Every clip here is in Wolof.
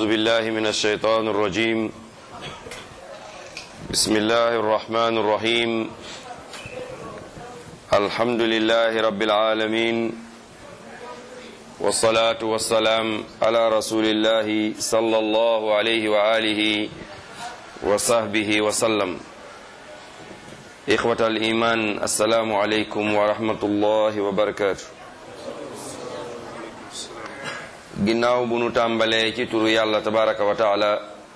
بالله من الشيطان الرجيم بسم الله الرحمن الرحيم الحمد لله رب العالمين والصلاة والسلام على رسول الله صلى الله عليه وآله وصحبه وسلم إخوة الإيمان السلام عليكم ورحمة الله وبركاته ginnaaw bu nu tàmbalee ci turu yàlla tabaraka wa taala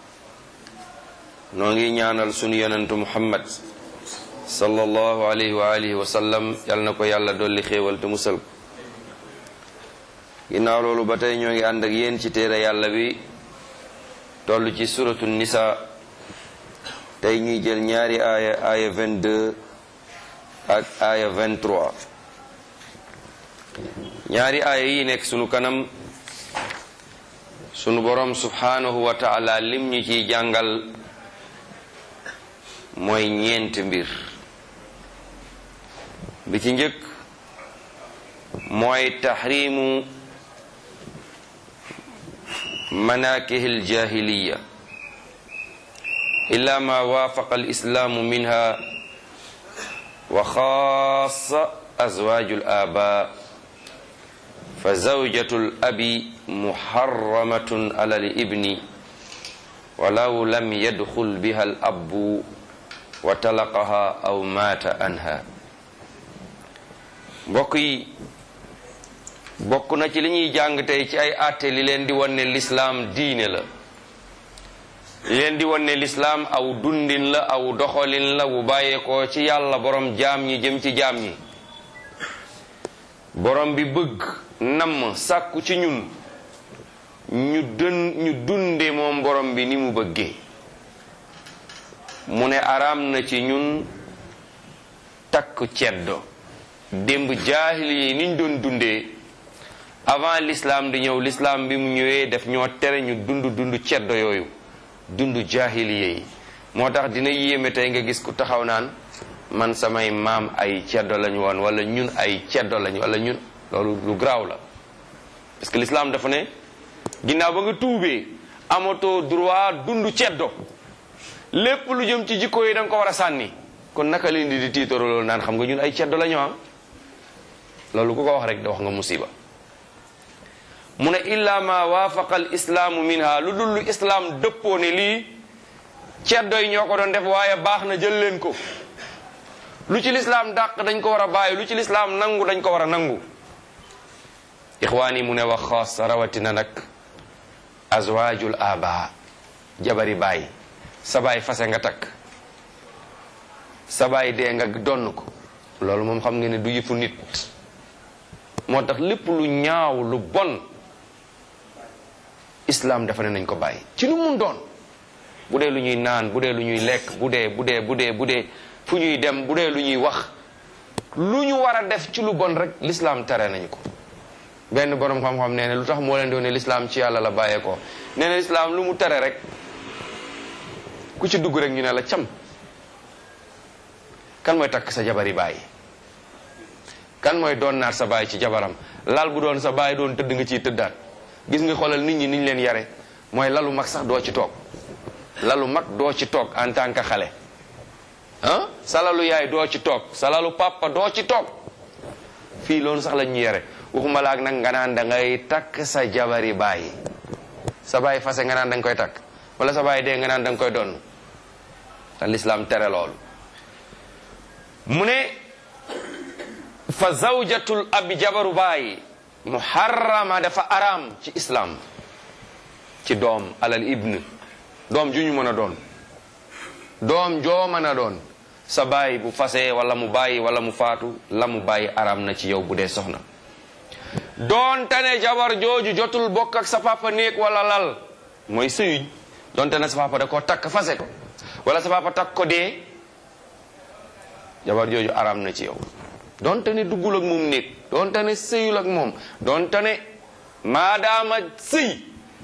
noo ngi ñaanal sunu yonentu muhammad sallallahu alayhi wa alihi wa sallam yal na ko yàlla dolli xéewal te musal ko ginnaaw loolu ba tey ñoo ngi ànd ak yéen ci téere yàlla bi toll ci suratu nisa tey ñuy jël ñaari aaya aaya 22 ak aaya 23 ñaari aaya yi nekk sunu kanam sunu borom subhanahu wa taala lim ñu ciy jàngal mooy ñeent mbir bi ci njëkk mooy taxrimu manakihi aljahiliya illa ma waafaqa alislaamu minha wa xaasa azwaaju al-aabaa fa zawjatu al-abi muharramatun ala al-ibni walaw lam yadxul biha al-abbu wa talaqaha aw maata anha mbokk yi bokk na ci li ñuy jàng tey ci ay àtte li leen di wan ne lislaam diine la li leen di wan ne lislaam aw dundin la aw doxalin la wu bàyyeekoo ci yàlla borom jaam ñi jëm ci jaam ñi borom bi bëgg namm sàkku ci ñun ñu dën ñu dunde moom borom bi ni mu bëggee mu ne araam na ci ñun takk ceddo démb jaahil yi niñ doon dundee avant l'islam di ñëw l'islam bi mu ñëwee def ñoo tere ñu dund dund ceddo yooyu dund jaahiliye yi moo tax dina yéeme tey nga gis ku taxaw naan man samay maam ay ceddo lañu woon wala ñun ay ceddo lañu wala ñun loolu lu garaaw la parce que l'islam dafa ne ginnaaw ba nga tuubee amatoo droit dund ceddo lépp lu jëm ci jikko yi da nga ko war a sànni kon naka leen di di tiitaro loolu naan xam nga ñun ay ceddo lañu am loolu ku ko wax rek da wax nga musiba mu ne illa ma waafaqa al islaamu minha lu dul lu islaam dëppoo ne lii ceddo yi ñoo ko doon def waaye baax na jël leen ko lu ci lislaam dàq dañ ko war a bàyyi lu ci lislaam nangu dañ ko war a nangu ixwaan yi mu ne wax xaas rawatina nag azwaajul aba jabari baay sa baay fase nga takk sa baay dee nga donn ko loolu moom xam nga ne du yëfu nit moo tax lépp lu ñaaw lu bon islam dafa ne nañ ko bàyyi ci lu mun doon bu dee lu ñuy naan bu dee lu ñuy lekk bu dee bu dee bu dee bu dee fu ñuy dem bu dee lu ñuy wax lu ñu war a def ci lu bon rek l'islam tere nañu ko benn borom xam-xam nee na lu tax moo leen doon ne l'islam ci yàlla la bàyyee ko nee na l'islam lu mu tere rek ku ci dugg rek ñu ne la cam kan mooy takk sa jabari bàyyi kan mooy doon naat sa baay ci jabaram lal bu doon sa baay doon tëdd nga ciy tëddaat gis nga xoolal nit ñi niñ leen yare mooy lalu mag sax doo ci toog lalu mag doo ci toog en tant que xale ah sa lalu yaay doo ci toog sa lalu papa doo ci toog fii loolu sax lañ ñu yare waxuma laak nag nga naan da ngay takk sa jabari baay sa baay fase nga naan da nga koy takk wala sa baay dee nga naan da nga koy doon te l'islam tere loolu mu ne fa zawjatul abi jabaru baay muharrama dafa araam ci islam ci doom alal ibn doom ju ñu mën a doon doom joo mën a doon sa baay bu fasee wala mu bàyyi wala mu faatu la mu bàyyi araam na ci yow bu dee soxna doonte ne jabar jooju jotul bokk ak sa papa néeg wala lal mooy sëyuñ doonte ne sa papa da koo takk fase ko wala sa papa takk ko dee jabar jooju araam na ci yow donte ne duggul ak moom néeg donte ne sëyul ak moom donte ne maadaama sëy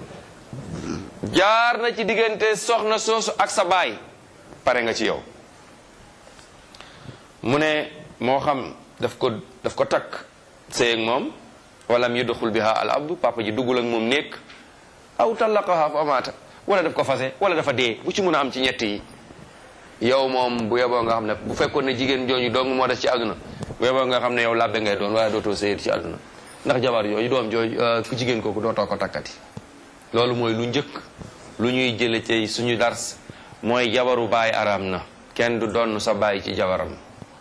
jaar na ci diggante soxna soosu ak sa baay pare nga ci yow mu ne moo xam daf ko daf ko takk sëy ak moom wala mu yudxul biha al abdu papa ji duggul ak moom néeg aw tallaqaha fa maata wala daf ko fase wala dafa dee bu ci mun a am ci ñett yi yow moom bu yeboo nga xam ne bu fekkoon ne jigéen jooju dong moo des ci àdduna bu yeboo nga xam ne yow labbe ngay doon waaye dootoo sëyat ci àdduna ndax jabar yooyu doom jooju ku jigéen kooku dootoo ko takkati loolu mooy lu njëkk lu ñuy jële ci suñu dars mooy jabaru baay araam na kenn du donn sa baay ci jabaram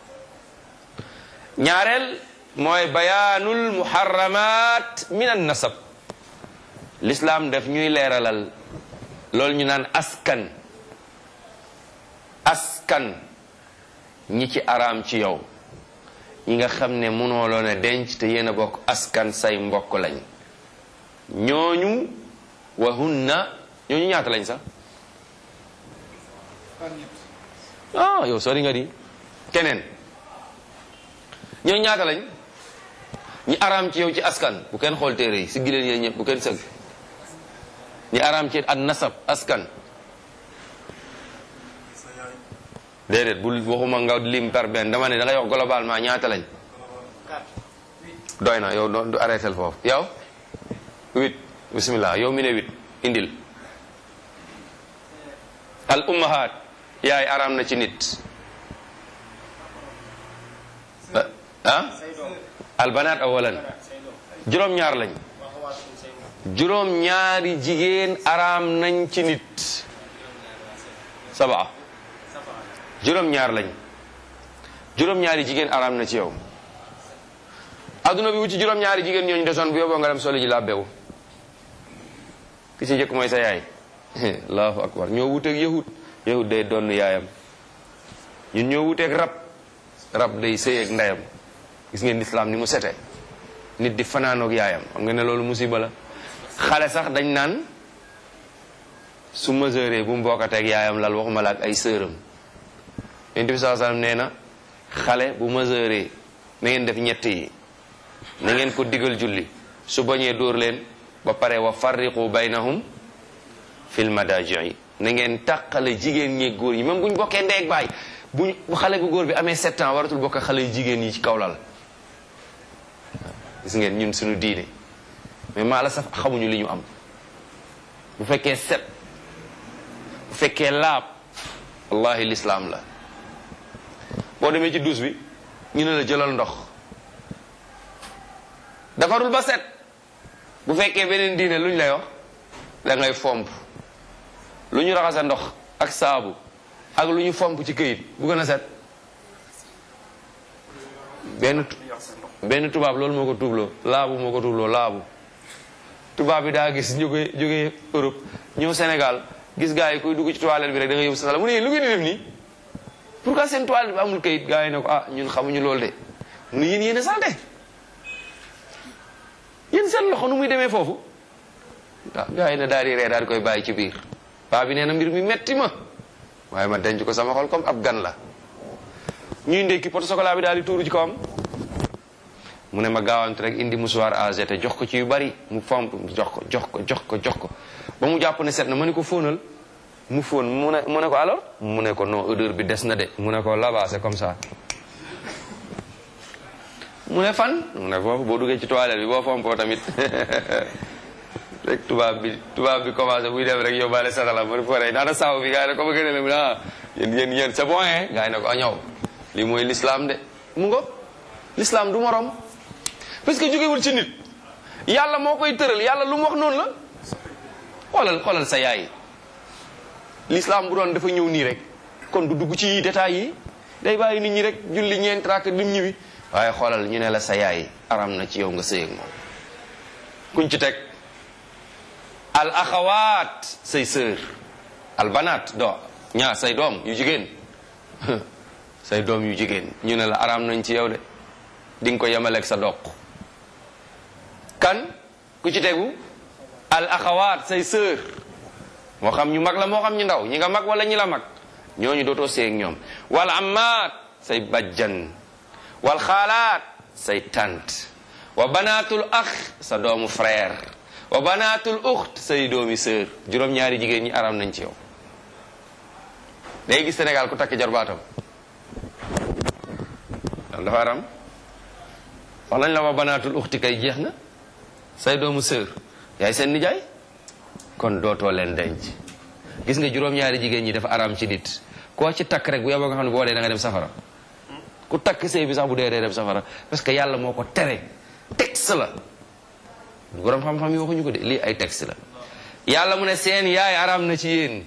ñaareel mooy bayaanul muharramat min an nasab l'islam daf ñuy leeralal loolu ñu naan askan askan ñi ci araam ci yow ñi nga xam ne mënoo loon a denc te yéen a bokk askan say mbokk lañ ñooñu wa hunna ñooñu ñaata lañ sax ah yow sori nga di keneen ñooñu ñaata lañ ñi araam ci yow ci askan bu kenn xool téere yi si gileen yéen ñëpp bu kenn sëgg ñi araam ci an nasab askan déedéet bul waxuma nga lim par benn dama ne da ngay wax globalement ñaata lañ doy na yow du arrêté foofu yow huit bismillah yow mi ne huit indil al ummahat yaay araam na ci nit ah al banaat awalan juróom-ñaar lañ juróom-ñaari jigéen araam nañ ci nit sabaa juróom-ñaar lañ juróom-ñaari jigéen araam na ci yow adduna bi wu ci juróom-ñaari jigéen ñooñu desoon bu yóbboo nga dem soli ji laa bew ki ci njëkk mooy sa yaay allahu akbar ñoo wuteeg yahud yahud day donn yaayam ñun ñoo wuteeg rab rab day sëyeeg ndeyam gis ngeen lislaam ni mu sete nit di fanaanoog yaayam xam nga ne loolu musiba la xale sax dañ naan su mesuré bu mu bokkateeg yaayam lal waxuma la ak ay sëram yonent bi saa sallam nee na xale bu mesuré na ngeen def ñett yi na ngeen ko digal julli su bañee dóor leen ba pare wa farriqu baynahum fil madaaji na ngeen tàqale jigéen ñi góor yi même bu ñu bokkee ndeeg baay buñ bu xale bu góor bi amee sept ans waratul bokk xale yu jigéen yi ci kaw lal gis ngeen ñun suñu diine mais maa la saf xamuñu li ñu am bu fekkee set bu fekkee laab wallahi lislaam la boo demee ci duus bi ñu ne la jëlal ndox defarul ba set bu fekkee beneen diine luñ lay wax da ngay fomp lu ñu raxasa ndox ak saabu ak lu ñu fomp ci këyit bu gën a set benn benn tubaab loolu moo ko tuubloo laabu moo ko tuubloo laabu tubaab bi daa gis ñu koy jógee Europe ñëw Sénégal gis gars yi kuy dugg ci toilette bi rek da nga yóbbu sa sala mu ne yéen lu ngeen di def nii pourquoi seen toilette bi amul këyit gars yi ne ko ah ñun xamuñu loolu de mu ne yéen yéen a salte yéen seen loxo nu muy demee foofu waaw gars yi ne daal di ree daal di koy bàyyi ci biir paa bi nee na mbir mi metti ma waaye ma denc ko sama xol comme ab gan la ñuy ndekki poto chocolat bi daal di tuuru ci kawam mu ne ma gaawantu rek indi musuwaar AG te jox ko ci yu bari mu fomp jox ko jox ko jox ko jox ko ba mu jàpp ne set na ma ne ko fóonal mu fóon mu ne mu ne ko alors mu ne ko non odeur bi des na de mu ne ko là-bas c'est comme ça mu ne fan mu ne foofu boo duggee ci toilette bi boo fompoo tamit rek tubaab bi tubaab bi commencé buy dem rek yóbbaale satala mu ne ko rey naana saaw bi gars yi ne ko ba gën a mu ne ah yéen yéen yéen c'est bon hein gars yi ne ko a ñëw lii mooy l'islam de mu ngo l'islam du morom parce que jógewul ci nit yàlla moo koy tëral yàlla lu mu wax noonu la xoolal xoolal sa yaay l'islam bu doon dafa ñëw nii rek kon du dugg ci détails yi day bàyyi nit ñi rek julli ñeent rakk lim ñibi waaye xoolal ñu ne la sa yaay aram na ci yow nga sëy ak moom kuñ ci teg al axawaat say sœur al banaat do ñaar say doom yu jigéen say doom yu jigéen ñu ne la aram nañ ci yow de di nga ko yemaleeg sa doq kan ku ci tegu al axawaat say sœur moo xam ñu mag la moo xam ñu ndaw ñi nga mag wala ñi la mag ñooñu dootoo seeg ñoom wal amaat say bajjan wal xaalaat say tant wa banaatul ax sa doomu frère wa banaatul uxt say doomi sœur juróom-ñaari jigéen ñi aram nañ ci yow day gis Sénégal ku takk jarbaatam dal dafa aram wax nañ la wa banaatul uxti kay jeex na say doomu sœur yaay seen nijaay kon dootoo leen denc gis nga juróom-ñaari jigéen ñi dafa araam ci nit koo ci takk rek bu yeboo nga xam ne boo dee da nga dem safara ku takk sëy bi sax bu dee dee dem safara parce que yàlla moo ko tere texte la borom xam-xam yi waxuñu ko de lii ay texte la yàlla mu ne seen yaay araam na ci yéen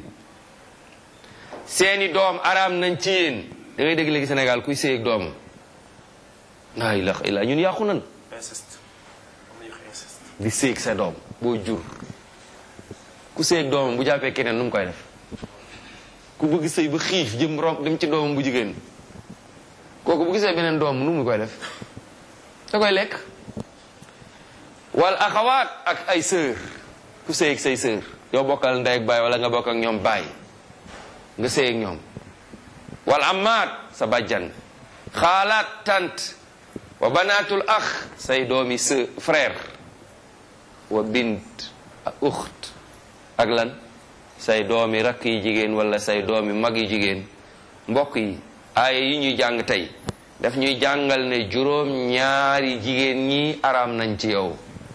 seeni doom araam nañ ci yéen da ngay dégg léegi Sénégal kuy sëy ak doomam laa ilaha illa ñun yàqu nan inceste am na ñu wax inceste di sëy ak sa doom boo jur ku sëy ak doomam bu jàppee keneen nu mu koy def ku bëgg sëy ba xiif jëm rom dem ci doomam bu jigéen kooku bu gisee beneen doom nu mu koy def da koy lekk wal axawaat ak ay sœur ku sëy ak say sœur yow bokkal ndey ak baay wala nga bokk ak ñoom baay nga sëy ak ñoom wal amaat sa bàjjan xaalaat tant wa banaatul ax say doomi sœur frère wa bint ak uxt ak lan say doomi rakk yi jigéen wala say doomi mag yi jigéen mbokk yi aaya yi ñuy jàng tey daf ñuy jàngal ne juróom ñaari jigéen ñi araam nañ ci yow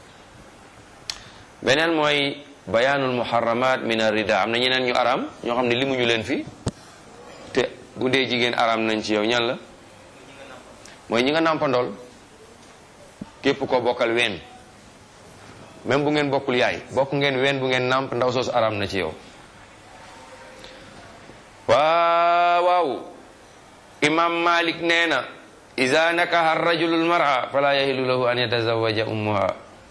beneen mooy bayaanul muharramat min arida am na ñeneen ñu araam ñoo xam ne limuñu leen fi te bu dee jigéen araam nañ ci yow ñan la mooy ñi nga nàmpandool képp ko bokkal ween même bu ngeen bokkul yaay bokk ngeen ween bu ngeen nàmp ndaw soosu araam na ci yow waaw waaw imam malik nee na ida nakaha rajulu lmara fala yahilu lahu an yatazawaja ummuha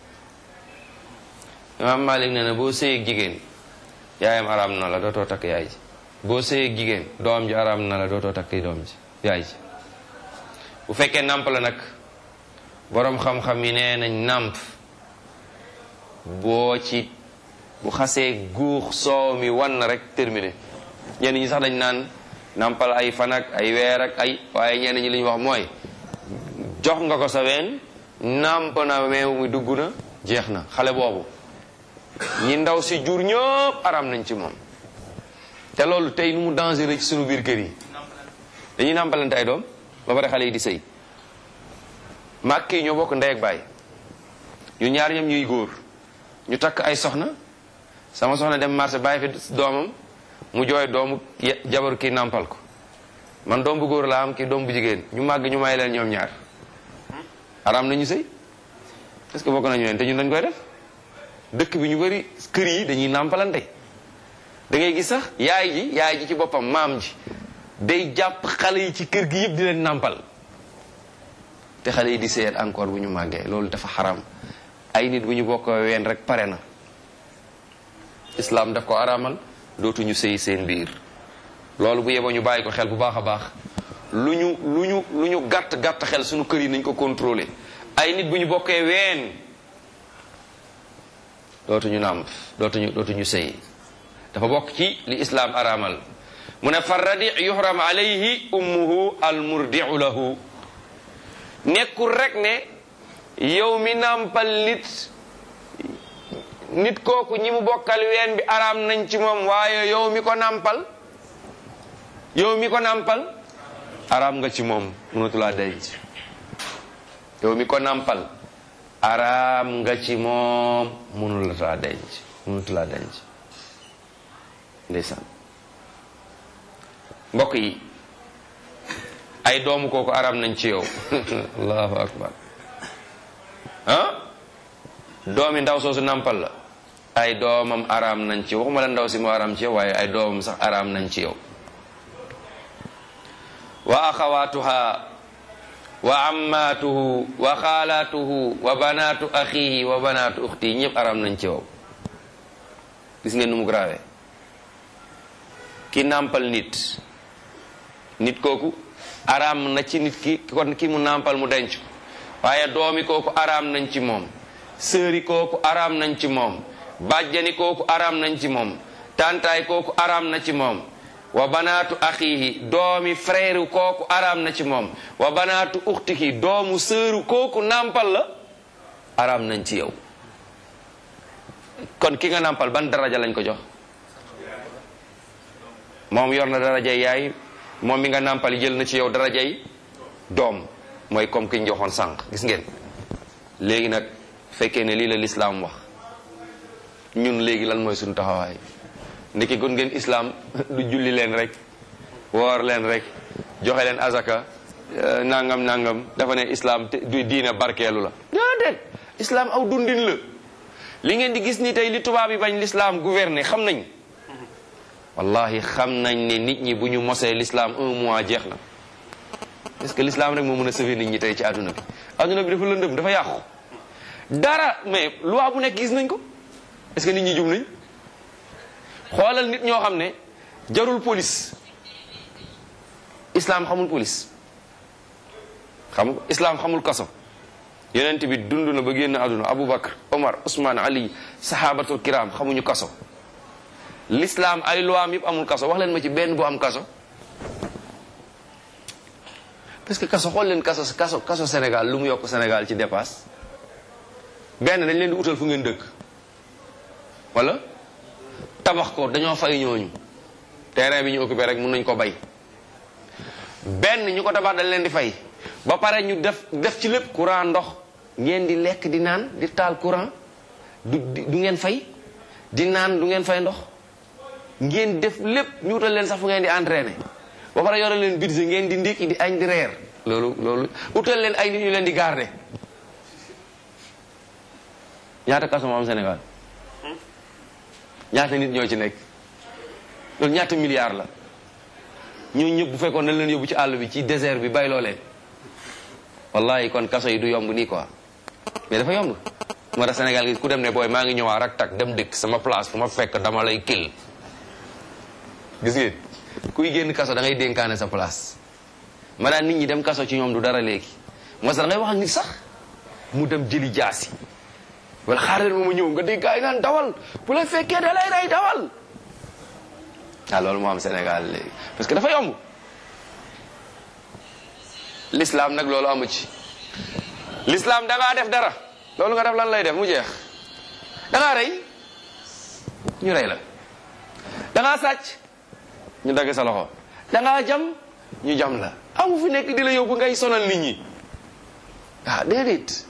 imam malik nee na boo sëyeeg jigéen yaayam araam na la dootoo takk yaay ji boo sëyeeg jigéen doom ji araam na la dootoo takk doom ji yaay ji bu fekkee nàmp la nag boroom xam-xam yi nee nañ nàmp boo ci bu xasee guux soow mi wan na rek terminé ñenn ñi sax dañ naan nàmpal ay fan ak ay weer ak ay waaye ñenn ñi li ñu wax mooy jox nga ko sa ween nàmp na meew mi dugg na jeex na xale boobu ñi ndaw si jur ñëpp aram nañ ci moom te loolu tey nu mu dangereux ci sunu biir kër yi dañuy nàmpalante ay doom ba pare xale yi di sëy màkk yi ñoo bokk ndey ak baay ñu ñaar ñoom ñuy góor ñu takk ay soxna sama soxna dem marché bàyyi fi doomam mu jooy doomu jabaru kii nàmpal ko man doom bu góor laa am kii doom bu jigéen ñu màgg ñu may leen ñoom ñaar aram nañu sëy est-ce que bokk nañu leen te ñun dañ koy def dëkk bi ñu bari kër yi dañuy nàmpalante da ngay gis sax yaay ji yaay ji ci boppam maam ji day jàpp xale yi ci kër gi yëpp di leen nàmpal te xale yi di seet encore bu ñu màggee loolu dafa xaram ay nit bu ñu bokk ween rek pare na islam daf ko aramal dootuñu sëy seen biir loolu bu yeboo ñu bàyyi ko xel bu baax a baax lu ñu lu ñu lu ñu gàtt gàtt xel suñu kër yi nañ ko contrôler ay nit bu ñu bokkee ween dootuñu nàmp dootuñu dootuñu sëy dafa bokk ci li islam aramal mu ne fa radi yuhram alayhi ummuhu almurdiu lahu nekkul rek ne yow mi nàmpal nit nit kooku ñi mu bokkal ween bi araam nañ ci moom waaye yow mi ko nàmpal yow mi ko nàmpal araam nga ci moom mënatulaa denc yow mi ko nàmpal araam nga ci moom mënulaa denc mënatulaa denc ndeysaan mbokk yi ay doomu kooku araam nañ ci yow allahu akbar ah doomi ndaw soosu nàmpal la ay doomam araam nañ ci waxuma la ndaw si mu araam ci yow waaye ay doomam sax araam nañ ci yow wa axawaatuha wa ammaatuhu wa xaalaatuhu wa banaatu axihi wa banaatu uxti ñëpp araam nañ ci yow gis ngeen nu mu grave ki nàmpal nit nit kooku araam na ci nit ki kon ki mu nàmpal mu denc waaye doomi kooku araam nañ ci moom sëri kooku araam nañ ci moom bàjjani kooku araam nañ ci moom tantaay kooku araam na ci moom wa banaatu axiihi doomi frère kooku araam na ci moom wa banaatu uxtihi doomu sëru kooku nàmpal la araam nañ ci yow kon ki nga nàmpal ban daraja lañ ko jox moom yor na darajay yaay moom mi nga nàmpal jël na ci yow darajay doom mooy comme ki ñu joxoon sànq gis ngeen léegi nag fekkee ne lii la lislaam wax ñun léegi lan mooy suñu taxawaay ndiki gon ngeen islam du julli leen rek woor leen rek joxe leen azaka nangam nangam dafa ne islam te du diina barkeelu la déedéet islam aw dundin la li ngeen di gis ni tey li tubaab yi bañ l'islam gouverner xam nañ wallahi xam nañ ne nit ñi bu ñu mosee l'islam un mois jeex na est-ce que l'islam rek moo mën a sauver nit ñi tey ci àdduna bi àdduna bi dafa lëndëm dafa yàqu dara mais loi bu nekk gis nañ ko est-ce que nit ñi jum nañ xoolal nit ñoo xam ne jarul police islam xamul police xam islam xamul kaso yonent bi dund na ba génn àdduna Aboubacar Omar Ousmane Ali sahabatul kiram xamuñu kaso l'islam ay loi am yëpp amul kaso wax leen ma ci benn bu am kaso parce que kaso xool leen kaso kaso kaso Sénégal lu mu yokk Sénégal ci dépasse benn dañ leen di utal fu ngeen dëkk wala tabax ko dañoo fay ñooñu terrain bi ñu occupé rek mun nañ ko bay benn ñu ko tabax dañ leen di fay ba pare ñu def def ci lépp courant ndox ngeen di lekk di naan di taal courant du du ngeen fay di naan du ngeen fay ndox ngeen def lépp ñu utal leen sax fu ngeen di entraîner ba pare yore leen budget ngeen di ndékki di añ di reer loolu loolu utal leen ay nit ñu leen di garder ñaata kaso moo am Sénégal ñaata nit ñoo ci nekk loolu ñaata milliards la ñoo ñëpp bu fekkoon dañ leen yóbbu ci àll bi ci désert bi bay loo leen wallahi kon kaso yi du yomb nii quoi mais dafa yomb moo tax Sénégal gi ku dem ne booy maa ngi ñëwaat rak tak dem dëkk sama place fu ma fekk dama lay kil gis ngeen kuy génn kaso da ngay dénkaane sa place ma daan nit ñi dem kaso ci ñoom du dara léegi moo tax da ngay wax ak nit sax mu dem jëli jaasi wala xaaral ma ma ñëw nga dégg gaay naan dawal bu la fekkee da lay rey dawal ah loolu moo am Sénégal léegi parce que dafa yomb l'islam nag loolu amu ci l'islam da ngaa def dara loolu nga def lan lay def mu jeex da ngaa rey ñu rey la da ngaa sàcc ñu dagg sa loxo da ngaa jam ñu jam la amu fi nekk di la yóbbu ngay sonal nit ñi ah déedéet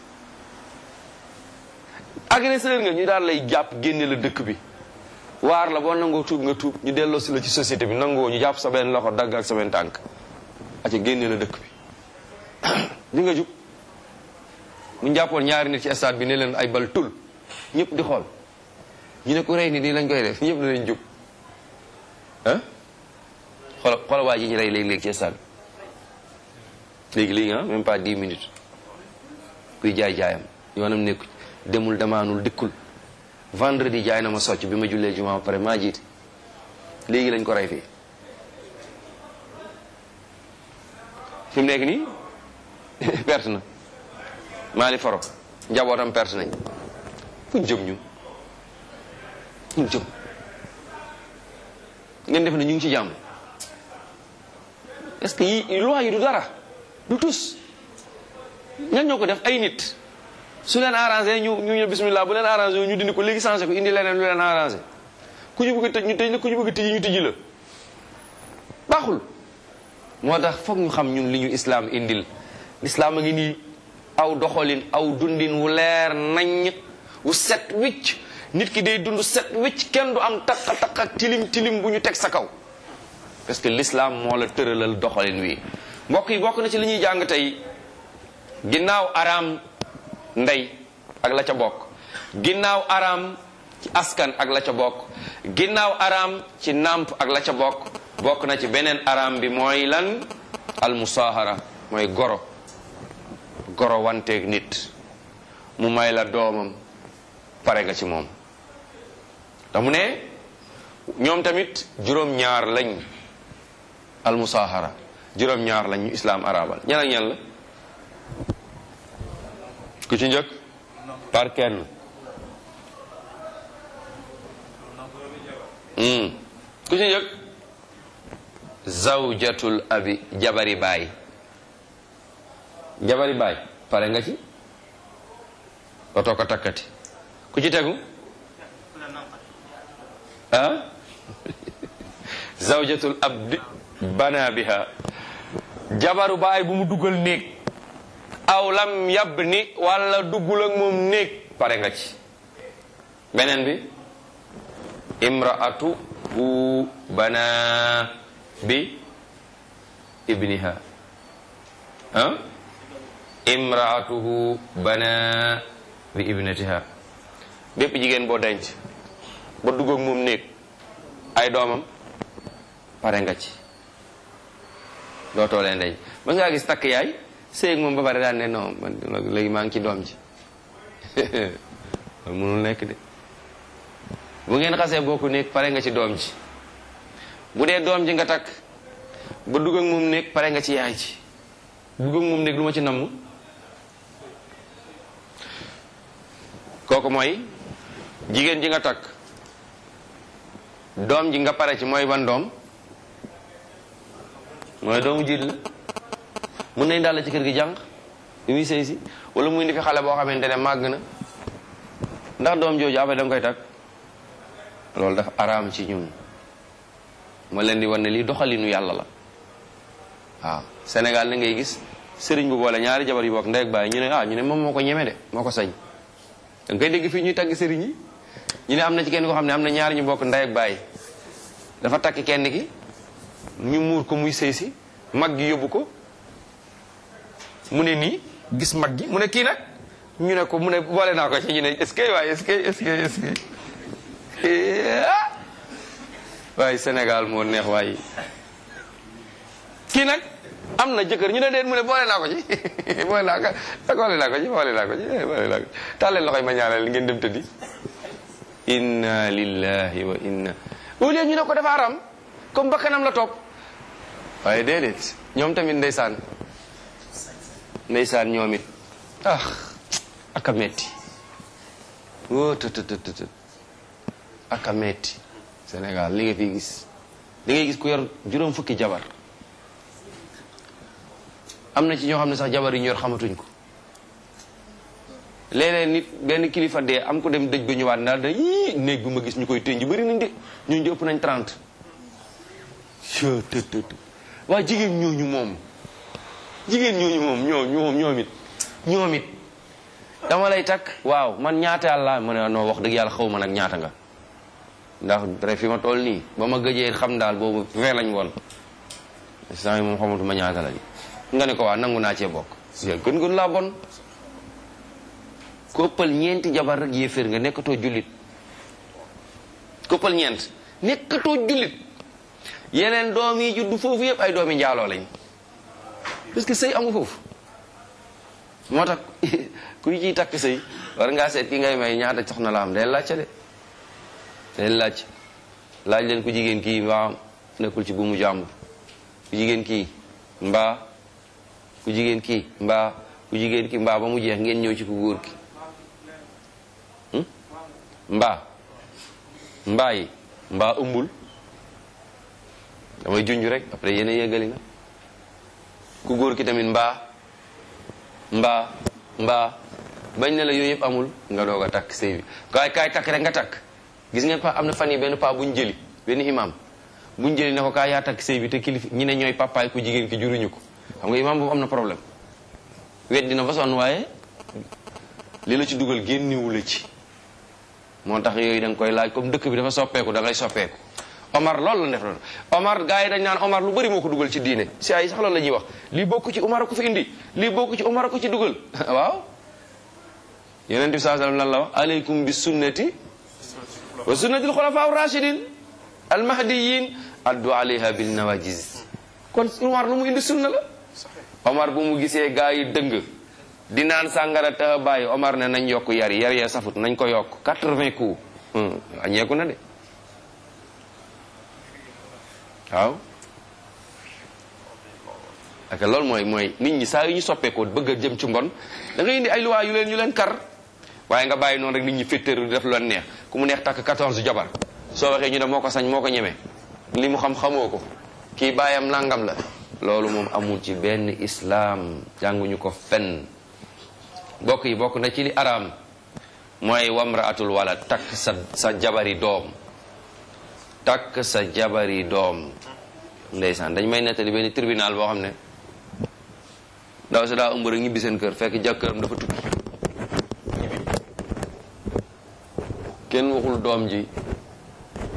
agresseur nga ñu daal lay jàpp génne la dëkk bi waar la boo nangoo tuub nga tuub ñu delloo si la ci société bi nangoo ñu jàpp sa benn loxo dagg ak sa benn tànk aca génne la dëkk bi di nga jub mu jàppoon ñaari nit ci stade bi ne leen ay bal tul ñëpp di xool ñu ne ku rey ni nii lañ koy def ñëpp danañ jub ah xoola xoola waa ji ñu rey léegi-léegi ci stade bi léegi léegi ah même pas dix minutes kuy jaay jaayam yoonam nekku demul damaanul dikkul vendredi jaay na ma socc bi ma jullee juma ba pare maa jiite léegi lañ ko rey fii fi mu nekk nii perte na maa li faro njabootam perte nañ fuñ jëm ñu fuñ jëm ngeen def ne ñu ngi ci jàmm est-ce que yi loi yi du dara du tus ñan ñoo ko def ay nit su leen arrangé ñu ñu ñu bismillah bu leen arrangé ñu dindi ko léegi changé ko indi leneen lu leen arrangé ku ñu bëgg a tëj ñu tëj la ku ñu bëgg a tëj ñu tëj la baaxul moo tax foog ñu xam ñun li ñu islam indil l'islam a ngi nii aw doxalin aw dundin wu leer naññ wu set wicc nit ki day dund set wicc kenn du am takk takk ak tilim tilim bu ñu teg sa kaw parce que l'islam moo la tëralal doxalin wi mbokk yi bokk na ci li ñuy jàng tey ginnaaw araam ndey ak la ca bokk ginnaaw araam ci askan ak la ca bokk ginnaaw araam ci nàmp ak la ca bokk bokk na ci beneen araam bi mooy lan almusaahara mooy goro goro wanteeg nit mu may la doomam pare nga ci moom te mu ne ñoom tamit juróom-ñaar lañ almusaahara juróom-ñaar lañ ñu islaam arabal ñan ak ñan la ku ci njëkk par kenn ku ci njëkk zawjatul abi jabari baay jabari baay pare nga ci dootoo ko takkati ku ci tegu ah zawjatul abdi bana biha jabaru baay bu mu dugal néeg aw lam yab ni wala duggul ak moom néeg pare nga ci beneen bi imraatu hu bana bi ibniha ah imraatuhu bana bi ibnatiha bépp jigéen boo denc ba dugg ak moom néeg ay doomam pare nga ci dootoo leen denc ba ngaa gis takk yaay séeg moom ba pare daan ne non man léegi maa ngi ci doom ji loolu mënul nekk de bu ngeen xasee bokku néeg pare nga ci doom ji bu dee doom ji nga takk ba dugg ak moom néeg pare nga ci yaay ji dugg ak moom néeg lu ma ci namm kooku mooy jigéen ji nga takk doom ji nga pare ci mooy ban doom mooy doomu jiit la mun nañ daal la ci kër gi jàng bi muy sëy si wala muy indi fi xale boo xamante ne màgg na ndax doom jooju après da nga koy takk loolu dafa araam ci ñun ma leen di wan ne lii doxalinu yàlla la waaw Sénégal na ngay gis sëriñ bu boole ñaari jabar yu bokk ndey ak baay ñu ne ah ñu ne moom moo ko ñeme de moo ko sañ da nga koy dégg fii ñuy tagg sëriñ yi ñu ne am na ci kenn koo xam ne am na ñaari ñu bokk ndey ak baay dafa takk kenn ki ñu muur ko muy sëy si mag gi yóbbu ko mu ne nii gis mag gi mu ne kii nag ñu ne ko mu ne boole naa ko ci ñu ne est-ce que waaye est-ce que est-ce que est-ce que waaye Sénégal moo neex waaye kii nag am na jëkkër ñu ne déet mu ne boole naa ko ci boole naa ko boole naa ko ci boole naa ko ci boole naa ko tàlleen loxoy ma ñaanal ngeen dem tëddi inna lillahi wa inna au lieu ñu ne ko dafa aram comme bakkanam la topp waaye déedéet ñoom tamit ndeysaan ndeysaan ñoom it ah aka metti woo të të të të aka metti Sénégal li nga fi gis li ngay gis ku yor juróom fukki jabar am na ci ñoo xam ne sax jabar yi ñu yor xamatuñ ko léeg-léeg nit benn kilifa dee am ko dem dëj ba ñëwaat daal da yii néeg bi ma gis ñu koy tënj bëri nañ de ñun di ëpp nañ 30 të të të waa jigéen ñooñu moom jigéen ñooñu moom ñoo ñoom ñoom it ñoom it dama lay takk waaw man ñaata yàlla ma ne noo wax dëgg yàlla xaw ma nag ñaata nga ndax rek fi ma toll nii ba ma gëjee xam daal boobu vingt lañ woon saa yi moom xamatuma ñaata lañ nga ne ko waa nangu naa cee bokk gën gën laa bon koppal ñeenti jabar rek yéeféer nga nekkatoo jullit koppal ñeent nekkatoo jullit yeneen doom yi juddu foofu yëpp ay doomi njaaloo lañ parce que sëy amu foofu moo tax kuy ciy takk sëy war ngaa seet ki ngay may ñaata soxna la am day laajte de day laaj laaj leen ku jigéen kii mbaa nekkul ci buumu jàmbur ku jigéen kii mbaa ku jigéen kii mbaa ku jigéen kii mbaa ba mu jeex ngeen ñëw ci ku góor ki mbaa mbaa yi mbaa ëmbul damay junj rek après yéen a yeggali na ku góor ki tamit mbaa mbaa mbaa bañ ne la yooyu yëpp amul nga doog a takk sëy bi kaay kaay takk rek nga takk gis ngeen pa am na fan yi benn paa buñ jëli benn imam buñ jëli ne ko kaay yaa takk sëy bi te kilifa ñi ne ñooy papaay ku jigéen ki juruñu ko xam nga imam boobu am na problème wet dina fa sonn waaye li la ci dugal génnewu la ci moo tax yooyu da nga koy laaj comme dëkk bi dafa soppeeku da ngay soppeeku Omar loolu la def loolu Omar gars yi dañ naan Omar lu bëri moo ko dugal ci diine si ay sax loolu la ñuy wax lii bokk ci Omar ko fi indi lii bokk ci Omar ko ci dugal waaw yeneen bi saa sallam lan la wax aleykum bi sunnati wa sunnati alxulafa rachidin almahdiyin addu alayha bil nawajiz kon Omar lu mu indi sunna la Omar bu mu gisee gars yi dëng di naan sàngara taxa bàyyi Omar ne nañ yokk yar yar yee safut nañ ko yokk 80 coups añeeku na de waaw ak loolu mooy mooy nit ñi saa yu ñu soppeekoo bëgg a jëm ci mbon da ngay indi ay luwaa yu leen yu leen kar waaye nga bàyyi noonu rek nit ñi féttéeru di def lu leen neex ku mu neex takk 14 jabar soo waxee ñu ne moo ko sañ moo ko ñeme li mu xam xamoo ko kii bàyyam nangam la loolu moom amul ci benn islaam jànguñu ko fenn bokk yi bokk na ci li araam mooy wamraatul wala takk sa sa jabari doom takk sa jabari doom ndeysaan dañ may nettali benn tribunal boo xam ne ndaw si daa ëmb rek ñibbi seen kër fekk jëkkëram dafa tukki ñibbi kenn waxul doom ji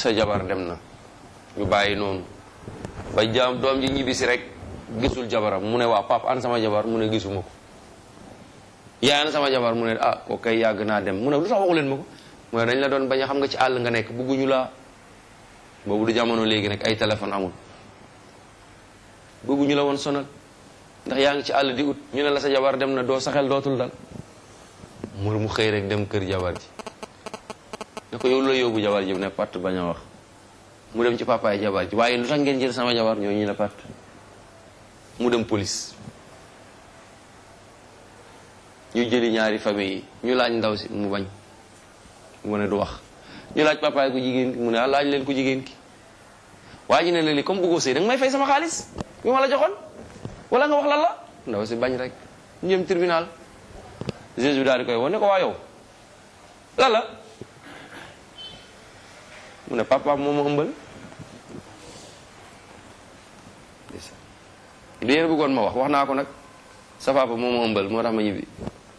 sa jabar dem na ñu bàyyi noonu ba jaam doom ji ñibbisi rek gisul jabaram mu ne waa pap an sama jabar mu ne gisuma ko yaa an sama jabar mu ne ah ko kay yàgg naa dem mu ne lu tax waxu leen ma ko mu ne dañ la doon bañ a xam nga ci àll nga nekk bugguñu laa boobu du jamono léegi nag ay téléphone amul bugguñu la woon sonal ndax yaa ngi ci àll di ut ñu ne la sa jabar dem na doo sa xel dootul dal mu mu xëy rek dem kër jabar ji ne ko yow la yóbbu jabar ji ne patt bañ a wax mu dem ci papaay jabar ji waaye lu tax ngeen jël sama jabar ñoo ñu ne patt mu dem police ñu jëli ñaari famille yi ñu laaj ndaw si mu bañ mu ne du wax ñu laaj papaay ku jigéen ki mu ne ah laaj leen ku jigéen ki waa ji ne la li comme bëggoo sëy da nga may fay sama xaalis bi ma la joxoon wala nga wax lan la ndaw si bañ rek ñu jëm tribunal juge bi daal di koy woo ne ko waa yow lan la mu ne papa moo ma ëmbal li yéen bëggoon ma wax wax naa ko nag sa papa moo ma ëmbal moo tax ma ñibbi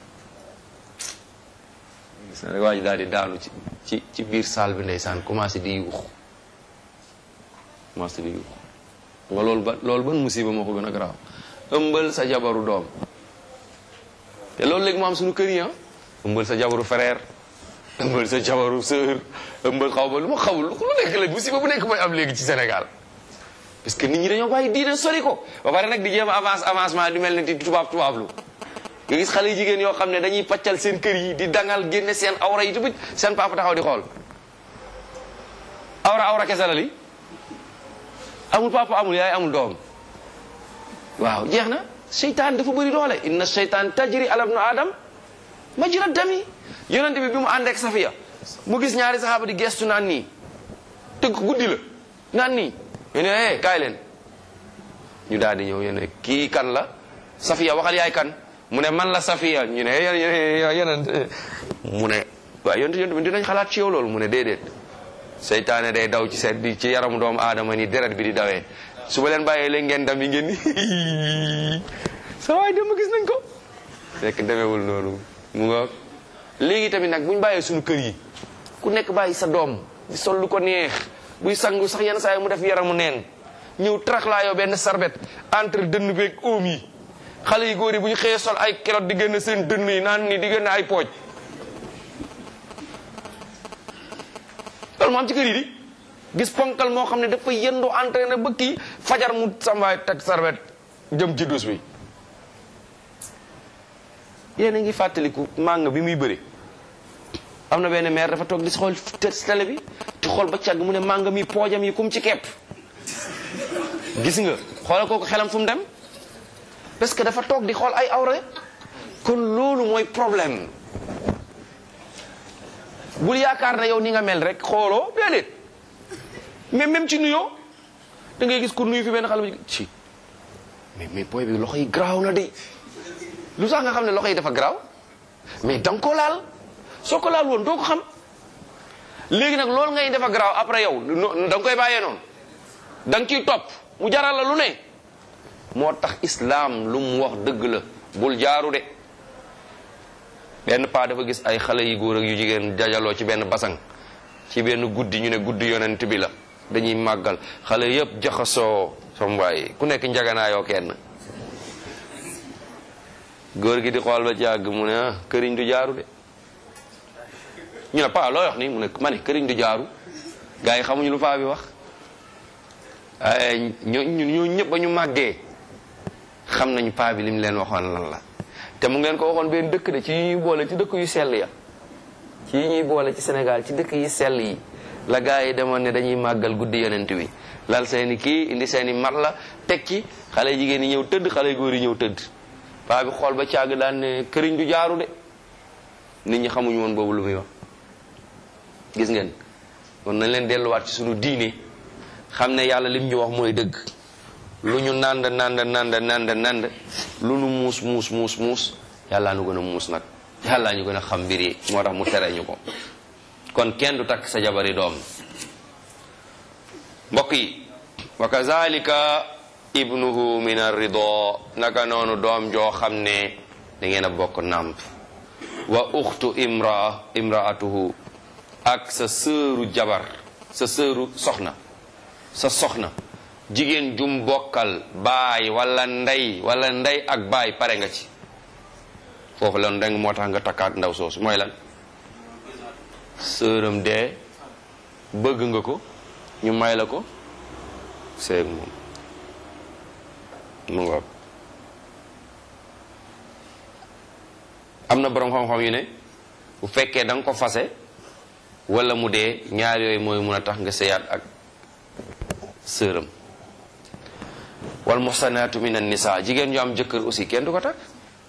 gis na rek waa ji daal di daanu ci ci ci biir salle bi ndeysaan commencé di yuux commencé di yuux nga loolu ba loolu ban musiba moo ko gën a garaaw ëmbal sa jabaru doom te loolu léegi mu am suñu kër yi ah ëmbal sa jabaru frère ëmbal sa jabaru sœur ëmbal xaw ma lu ma xawul lu nekk la musiba bu nekk mooy am léegi ci Sénégal parce que nit ñi dañoo bàyyi diine sori ko ba pare nag di jéem avance avancement di mel ne di tubaab tubaab lu nga gis xale jigéen yoo xam ne dañuy paccal seen kër yi di dangal génne seen awra yi tamit seen papa taxaw di xool awra awra kese la li amul papa amul yaay amul doom waaw jeex na seytaan dafa bëri doole inna seytaan tajri ala ibnu adam majra dami yonente bi bi mu ànd ak safiya mu gis ñaari saxaaba di gestu naan nii tëgg guddi la naan nii ñu ne eh kaay leen ñu daal di ñëw yéen kii kan la safiya waxal yaay kan mu ne man la safiya ñu ne yeneen mu ne waaw yonte yonte bi dinañ xalaat ci yow loolu mu ne déedéet seytaane day daw ci seet di ci yaramu doomu aadama ni deret bi di dawee su ma leen bàyyee léegi ngeen dam yi ngeen ni sa waay dem gis nañ ko fekk demeewul noonu mu nga léegi tamit nag bu ñu bàyyee suñu kër yi ku nekk bàyyi sa doom di sol lu ko neex buy sangu sax yenn saa yi mu def yaramu neen ñëw trax laa yow benn sarbet entre dënn beeg oom yi xale yi góor yi bu ñu xëyee sol ay kilot di génn seen dënn yi naan ni di génn ay pooj loolu moo am ci kër yi di gis ponkal moo xam ne dafa yëndoo entraîné ba kii fajar mu sambaay teg sarbet jëm ci dus bi yéen a ngi fàttaliku màng bi muy bëri am na benn maire dafa toog di xool télé bi di xool ba càgg mu ne màng mi poojam yi kum ci kepp gis nga xoolal kooku xelam fu mu dem parce que dafa toog di xool ay awra kon loolu mooy problème bul yaakaar ne yow ni nga mel rek xooloo déedéet mais même ci nuyoo da ngay gis ku nuyu fi benn xale bu ci mais mais booy bi loxo yi garaaw na de lu tax nga xam ne loxo yi dafa garaaw mais da nga ko laal soo ko laal woon doo ko xam léegi nag loolu ngay dafa garaaw après yow da nga koy bàyyee noonu da nga ciy topp mu jaral la lu ne moo tax islam lu mu wax dëgg la bul jaaru de benn paa dafa gis ay xale yu góor ak yu jigéen dajaloo ci benn basang ci benn guddi ñu ne guddi yonent bi la dañuy màggal xale yëpp jaxasoo sombaay ku nekk njaganaayoo kenn góor gi di xool ba ci àgg mu ne ah këriñ du jaaru de ñu ne paa looy wax ni mu ne ma ne këriñ du jaaru gars yi xamuñu lu paa bi wax ay ñoo ñoo ñëpp ba ñu màggee xam nañu paa bi li mu leen waxoon lan la te mu ngeen ko waxoon benn dëkk de ci yi ñuy boole ci dëkk yu sell ya ci yi ñuy boole ci Sénégal ci dëkk yi sell yi la gars yi demoon ne dañuy màggal guddi yonent bi lal seeni kii indi seeni mat la teg ci xale jigéen yi ñëw tëdd xale góor yi ñëw tëdd paa bi xool ba càgg daan ne këriñ du jaaru de nit ñi xamuñu woon boobu lu muy wax gis ngeen kon nañ leen delluwaat ci sunu diine xam ne yàlla lim ñu wax mooy dëgg lu ñu nand nand nand nand nand lu nu muus muus muus muus yàllaa nu gën a muus nag yàllaa ñu gën a xam mbir yi moo tax mu tere ñu ko kon kenn du takk sa jabari doom mbokk yi wa kazalika ibnuhu min arrido naka noonu doom joo xam ne da ngeen a bokk nàmp wa uxtu imra imraatuhu ak sa sëru jabar sa sëru soxna sa soxna jigéen jum bokkal baay wala ndey wala ndey ak baay pare nga ci foofu lan rek moo tax nga takkaat ndaw soosu mooy lan sëram dee bëgg nga ko ñu may la ko seeg moom mu ngoog am na boroom xam-xam yu ne bu fekkee da nga ko fase wala mu dee ñaar yooyu mooy mun a tax nga sëyaat ak sëram wal muhsanaatu min an nisa jigéen ñu am jëkkër aussi kenn du ko takk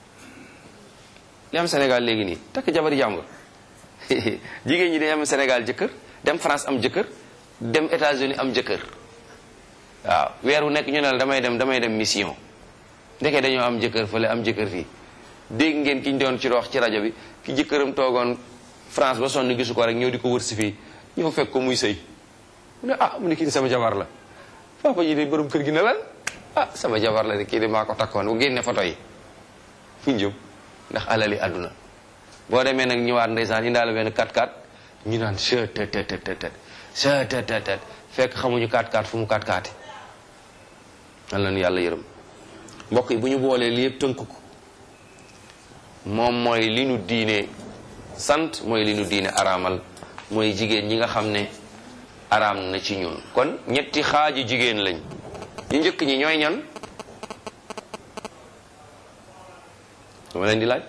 li am Sénégal léegi nii takk jabari jàmbur jigéen ñi dañu am Sénégal jëkkër dem France am jëkkër dem États-Unis am jëkkër waaw weer wu nekk ñu ne la damay dem damay dem mission ndeke dañoo am jëkkër fële am jëkkër fii dégg ngeen ki ñu doon ci wax ci rajo bi ki jëkkëram toogoon France ba sonn gisu ko rek ñëw di ko wër si fii ñëw fekk ko muy sëy mu ne ah mu ne kii di sama jabar la papa ji de borom kër gi ne lan ah sama jabar la de kii de maa ko takkoon bu génne photo yi fu ñu jëm ndax alali àdduna boo demee nag ñëwaat ndeysaan indaale benn 4-4 ñu naan chet tet tet tet tet chet tet tet tet fekk xamuñu 4-4 fu mu 4-4 nan la ñu yàlla yërëm mbokk yi bu ñu boolee li yëpp tënk ko moom mooy li nu diine sant mooy li nu diine araamal mooy jigéen ñi nga xam ne araam na ci ñun kon ñetti xaaji jigéen lañ ñu njëkk ñi ñooy ñan dama leen di laaj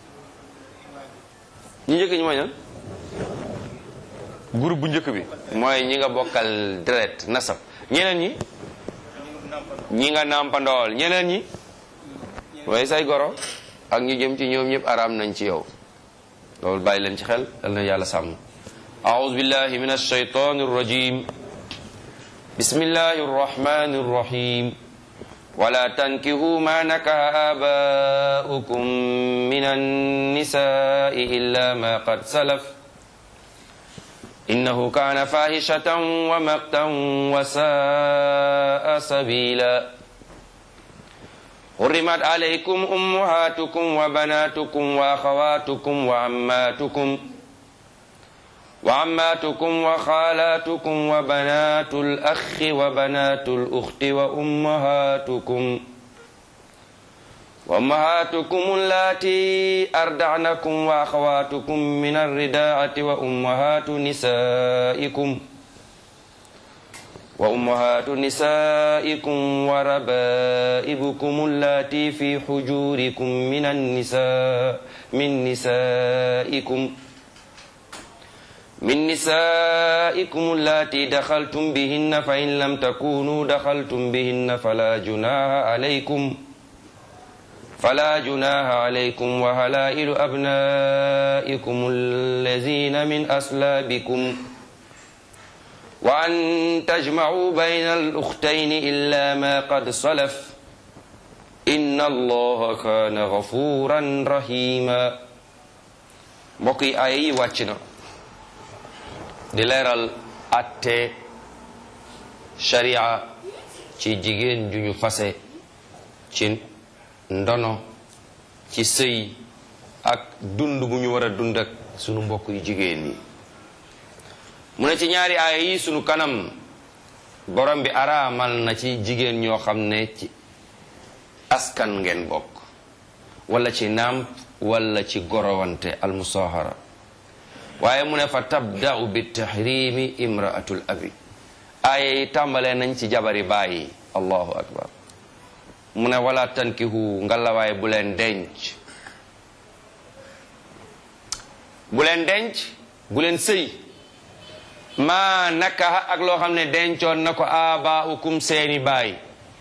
ñu njëkk ñi mooy ñan groupe bu njëkk bi mooy ñi nga bokkal deret nasab ñeneen ñi ñi nga nàmpandool ñeneen ñi mooy say goro ak ñu jëm ci ñoom ñëpp araam nañ ci yow loolu bàyyi leen ci xel dal na yàlla sàmm أعوذ بالله من الشيطان الرجيم بسم الله الرحمن الرحيم ولا تنكهوا ما نكه آباؤكم من النساء إلا ما قد سلف إنه كان فاحشة ومقتا وساء سبيلا حرمت عليكم أمهاتكم وبناتكم وأخواتكم وعماتكم وعماتكم وخالاتكم وبنات الأخ وبنات الأخت وأمهاتكم وأمهاتكم اللاتي أردعنكم وأخواتكم من الرداعة وأمهات نسائكم وأمهات نسائكم وربائبكم اللاتي في حجوركم من النساء من نسائكم من نسائكم اللاتي دخلتم بهن فإن لم تكونوا دخلتم بهن فلا جناح عليكم فلا جناح عليكم وهلائل أبنائكم الذين من أصلابكم وأن تجمعوا بين الأختين إلا ما قد سلف إن الله كان غفورا رحيما بقي أي واتشنا di leeral atte sharia ci jigéen ju ñu fase ci ndono ci sëy ak dund bu ñu war a dund ak sunu mbokk yu jigéen yi mu ne ci ñaari aaya yi sunu kanam borom bi araamal na ci jigéen ñoo xam ne ci askan ngeen bokk wala ci nàmp wala ci gorowante almusahara waaye mu ne fa tabda'u bi tahrimi imraatul abi aaya yi tàmbalee nañ ci jabari bàyyi allahu akbar mu ne wala tankihu ngalawaay bu leen denc bu leen denc bu leen sëy maa nakaha ak loo xam ne dencoon na ko abaaukum seeni baay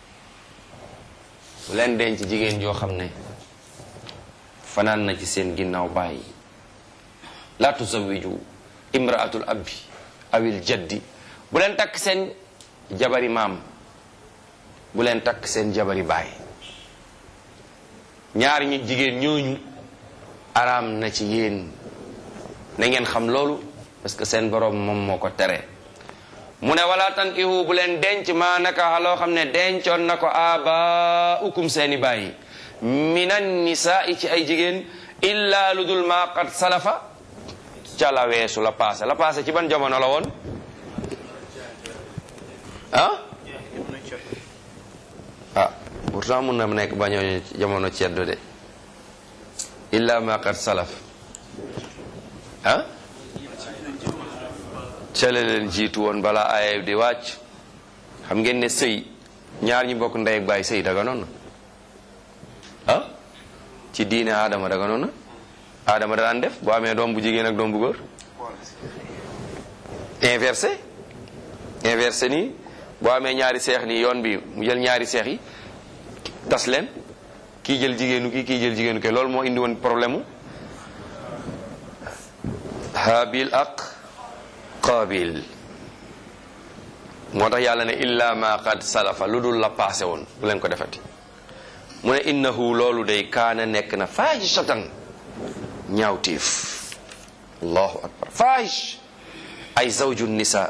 bu leen denc jigéen joo xam ne fanaan na ci seen ginnaaw baay la tuzawiju imraatul abi awil jaddi bu leen takk seen jabari maam bu leen takk seen jabari baay ñaar ñi jigéen ñooñu araam na ci yéen na ngeen xam loolu parce que seen borom moom moo ko tere mu ne wala tankihu bu leen denc maa naka loo xam ne dencoon na ko abaukum seeni baay minan nisaa ci ay jigéen illa lu dul ma qad salafa ca la weesu la passé la passé ci ban jamono la woon ah ah pourtant mun na nekk bañoo jamono ceddo de illa ma qad salaf ah cale leen jiitu woon balaa aaya di wàcc xam ngeen ne sëy ñaar ñu bokk ndey ak baay sëy daganoon na ah ci diine aadama daganoon na aadama da daan def boo amee doom bu jigéen ak doom bu góor inversé inversé nii boo amee ñaari seex nii yoon bi mu jël ñaari seex yi tas leen kii jël jigéenu kii kii jël jigéenu kii loolu moo indi woon problème mu habil ak qabil moo tax yàlla ne illa ma qad salafa lu dul la passé woon bu leen ko defati mu ne innahu loolu day kaana nekk na faahishatan ñaawtiif allahu akbar faahish ay zawju nisa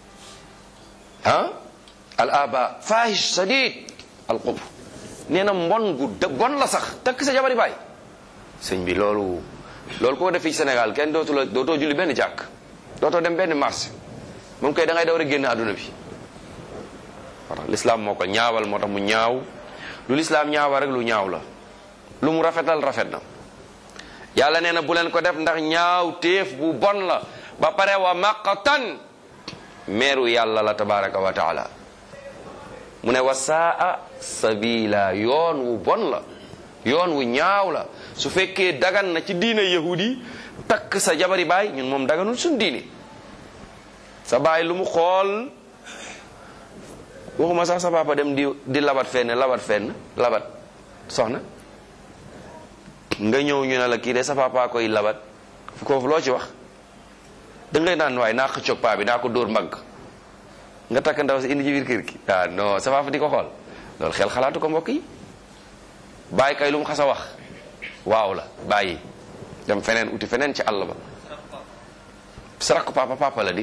ah al aba fahish sadid al qub nee na mbon gu de bon la sax takk sa jabari baay sëñ bi loolu loolu koo def fii Sénégal kenn dootu la dootoo julli benn jàkk dootoo dem benn marché moom koy da ngay daw rek génn àdduna bi moo tax lislaam moo ko ñaawal moo tax mu ñaaw lu lislaam ñaawal rek lu ñaaw la lu mu rafetal rafet na yàlla nee na bu leen ko def ndax ñaaw téef bu bon la ba pare wa maqatan meeru yàlla la tabaraka wa taala mu ne wa saa sabila yoon wu bon la yoon wu ñaaw la su fekkee dagan na ci diina yahudi takk sa jabari baay ñun moom daganul suñ diini sa baay lu mu xool waxuma sax sa papa dem di di labat fenn labat fenn labat soxna nga ñëw ñu ne la kii de sa papa koy labat koofu loo ci wax da ngay naan waaye naa xëccoog paa bi naa ko dóor mbagg nga takk ndaw si indi ci biir kër gi ah non sa papa di ko xool loolu xel xalaatu ko mbokk yi bàyyi kay lu mu xas a wax waaw la bàyyi dem feneen uti feneen ci àll ba sa rakk papa papa la di